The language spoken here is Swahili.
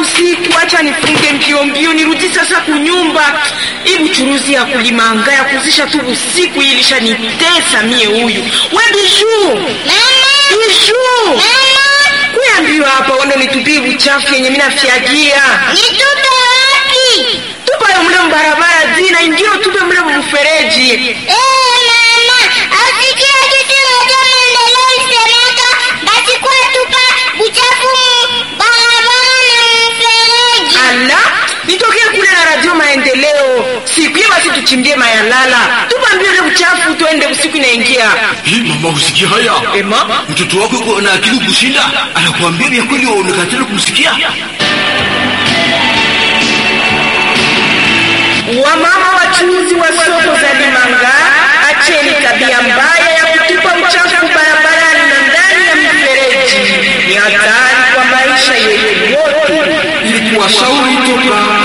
usiku, acha nifunge mbio mbio nirudi sasa kunyumba. Hii buchuruzi ya kulimanga ya kuzisha tu usiku hii ilishanitesa mie. Huyu we Bijuu, Bijuu, kuya mbio hapa, wende nitupie buchafu yenye mina fyagia Nitupe wapi? tupayo mle mbarabara zina ingine tupe mle mfereji. Eh, mama, asikia kitu moja maendeleo isemeka, basi kwa tupa buchafu mu barabara na mfereji. Ala, nitokee kule na radio maendeleo sikuye, basi tuchimbie mayalala, tupambie ule buchafu, tuende usiku inaingia. Hii mama, usikia haya? Ema, Mtoto wako yuko na akili kushinda, anakuambia vya kweli, waonekatela kumsikia. wamama wachuuzi wa soko za Limanga, acheni tabia mbaya ya kutupa uchafu barabarani na ndani ya mifereji. Ni hatari kwa maisha yetu yote. Ili kuwashauri toka